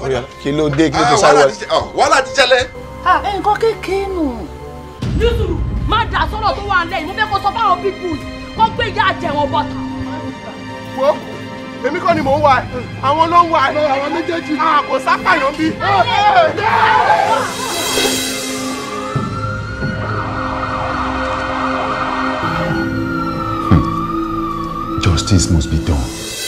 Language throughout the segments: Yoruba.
Oríọlá kí ló dé kí ló tó sáré wọlé. wàhálà ti ṣẹlẹ̀. nǹkan kékeré nù. nítorí má dà sọ́rọ̀ tó wà lẹ́yìn mo fẹ́ kó sọ fáwọn people kó gbé ìyá àjẹwọ̀n bọ̀tà. wo èmi kọ́ ni mò ń wá ẹ̀ àwọn ló ń wá ẹ̀ àwọn méjèèjì kò sápàyàn bí. Justice must be done.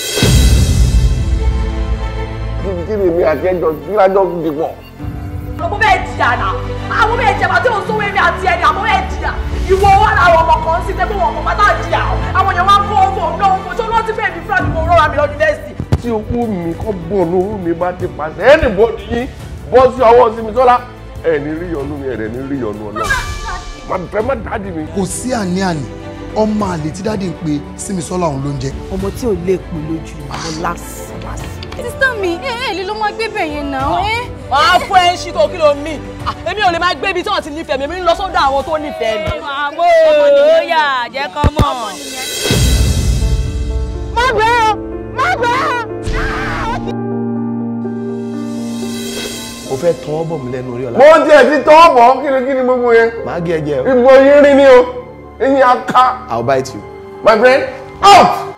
kí ni èmi àti ẹjọ́ kí lájọ́ dìpọ̀. mo bẹ́ẹ̀ jìyà náà àwọn bẹ́ẹ̀ jẹ̀bà tí mo sówó èmi àti ẹni àwọn bẹ́ẹ̀ jìyà ìwọ wà láwọn ọmọ kan sí tẹ́gbọ́n wọn kò bá tá jìyà àwọn èèyàn wá ń kó owó náà owó tó lọ́ọ́ ti fẹ́ẹ́ mi fúlà ní mo rọra mi lọ yunifásitì. tí owó mi kọ́ bọ̀ lówó mi bá ti pàṣẹ ẹnì bọ́ọ̀dù yín bọ́ sí ọwọ́ sí mi sọ́lá ẹ̀ ní rí yọnu mi ẹ̀ ní rí yọnu ọ̀nà má fẹ́ má dáàdì mi. kò sí àní-àní ọmọ àlè tí dáàdì ń pe símisọ́lá òun ló ń jẹ. ọmọ tí ò lè pin lójú àwọn lásìlásì. sísítà mi ẹ ẹ lè ló máa gbé bẹ̀ yẹn náà ẹ. máa fún ẹ ń ṣí tó kí ló mì èmi ò lè máa gbé ibi tí wọ́n ti nífẹ̀ẹ́ mi èmi ń lọ sọ́dọ̀ àwọn tó nífẹ̀ẹ́ mi. àmọ́ òòyà jẹ́ kán mọ̀. má gbé o má gbé o. o fẹ́ tọ́ ọ́ bọ̀ mí lẹ́nu Oríọlá. mo tiẹ̀ ti tọ́ bọ̀ kí ni kí ni gbogbo yẹn. màá gé ẹ jẹ o. ìbò yín rí ni o eyín aká. I'll bite you. my friend out.